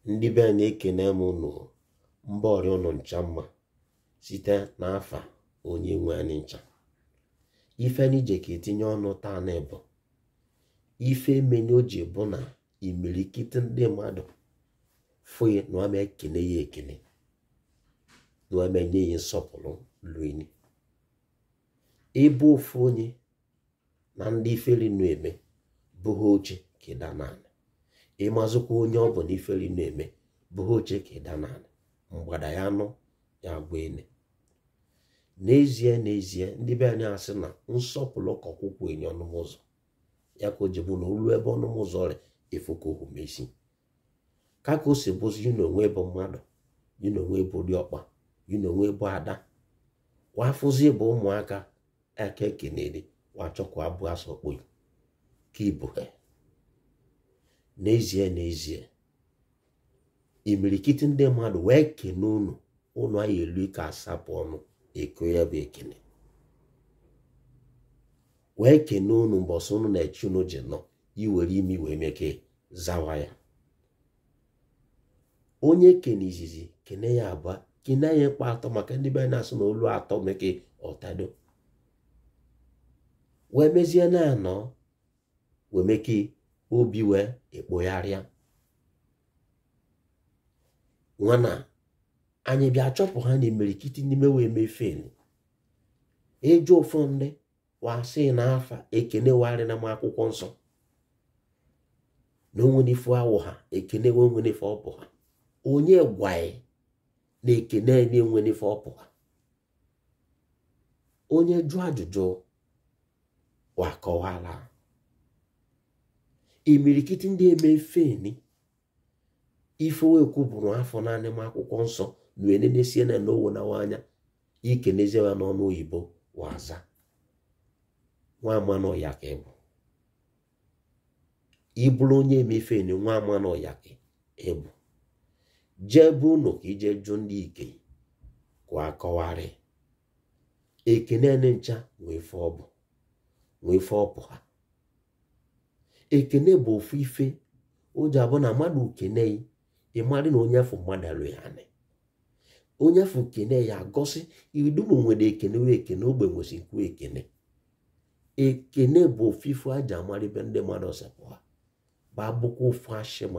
ndị be anyị ekene m unu mba ọrịa ụnụ ncha mma site n'afa onye nwe anyị ncha ife anyị je ka etinye ọnụ taa na bụ ife menye o ji bụ na imirikiti ndị mmadụ fụye na ama ekene ya ekene na ama enye ya nsọpụrụ luini ịbụ ofu onye na ndị iferi nu eme bụghị oche ka ịda n'ala ịmazụkwa onye ọ bụ na iferi nu eme bụghị oche ka ịda n'ala mgbada ya nụ ya gwa ene n'ezie n'ezie ndị be anyị asị na nsọpụrụ ka ọkwụkwụ enye ọnụmụzọ ya ka o ji bụ na olu ebe ọnụmụzọ ọrịa efoka ohumesi ka ka o si bụzi yi na onwe bụ mmadụ yi na onwe bụ diọkpa yi na onwe bụ ada wafụzi bụ ụmụaka aka ekenere wachọkwa abụ asọkpo ka ibu ha n'ezie n'ezie imirikiti ndị mmadụ wee kene unu unu anyị elu ike asapụ ọnụ eko ya bụ ekene wee kene unu mbọsị unu na-eche unu ji nọ iwere imi wee meke zawa ya onye kene izizi kene ya abụọ kene ya ịkpa atọ maka ndị be na-asụ na olu atọ meke ọtado wee mezie na anọ wee meke obi wee ekpogharịa nwana anyị bịa chọpụ ha na imirikiti n'ime wee mefen ịjụ ụfọ ndị wasị na afa ekene warị na m akwụkwọ nsọ na onwenife awụ ha ekene onwenife ọpụ ha onye gwaghị na ekene na-enwenife ọpụ ha onye jụọ ajụjụ wakọwala imirikiti ndị eme feni ife wekwu bụrụ afọ naanị m akwụkwọ nsọ na enenesie na n'owo na nwanya ikenezie ya n'ọnụ oyibo waza nwa amanụ ya ka ịbụ ịbụrụ onye emefeni nwa amanụ ya ka ịbụ jee bụ ụnụ ka ije jụ ndị ike kwa akọwarị ekene ncha nwee ife ọ bụ nwee ife ọpụ ha ekene bụ ofu ife o ji abụ na mmadụ kene ịmarị na onye afọ mmadụ alụ ya anị onye afọ kene ya gosi idum nwere ekene wee ekene ogbe nwesi nkwu ekene ekene bụ ofu ife aja amara ebe ndị mmadụ sepụ ha ba bụkwa ofu ashịma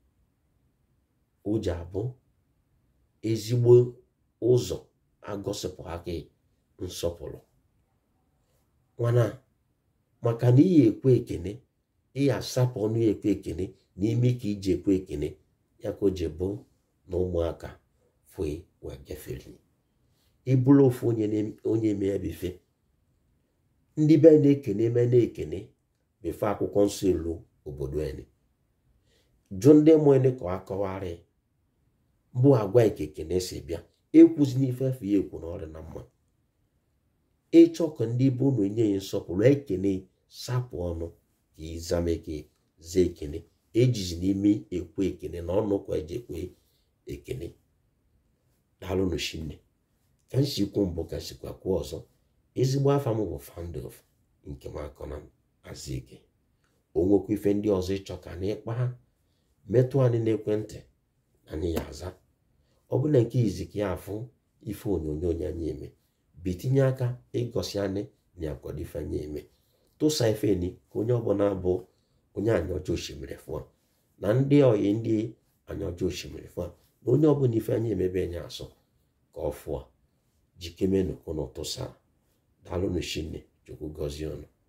o ji abụ ezigbo ụzọ agosipụ aka nsọpụrụ mana maka na iyi ekwe ekene iyi asapụ ọnụ ya ekwe ekene n'ime ka iji ekwe ekene ya ka o ji bụ na ụmụaka fue wee gafere ịbụrụ ofu onye eme ya bife ndị be na-ekene eme na-ekene befe akwụkwọ nsọ elu obodo anyị jụ ndị mụene ka ọ akọwarị bụ agwa ekekene si bịa ekwuzi n'ife efe ya ekwu na ọrịa na mma ịchọ ka ndị bụ unu enye ya nsọpụrụ ekene sapụ ọnụ ka ịzameke zaa ekene ejizi n'ime ekwe ekene na ọnụ kwa eji ekwe ekene daalụnụ shinne ka m si kwuo mbụ ka sikwa kwuo ọzọ ezigbo afa m bụ fandof nke m akọ na azike o nwekwa ife ndị ọzọ ịchọ ka na ịkpa ha metụ anyị n'ekwentị anyị ya aza ọ bụla nke izi ka ya afụ ife onyonyo anyị eme bitinye aka ịgosi anyị na akwado ife anyị eme tụsa ifeni ka onye ọbụla bụ onye anyaọcha osimiri fụa na ndị oyi ndị anyaọcha osimiri fụa na onye ọbụla ife anyị emebe enye asọ ka ọ fụa jikemenu ụnụ tụsa daalụnụ shinne chukwu gọzie ọnụ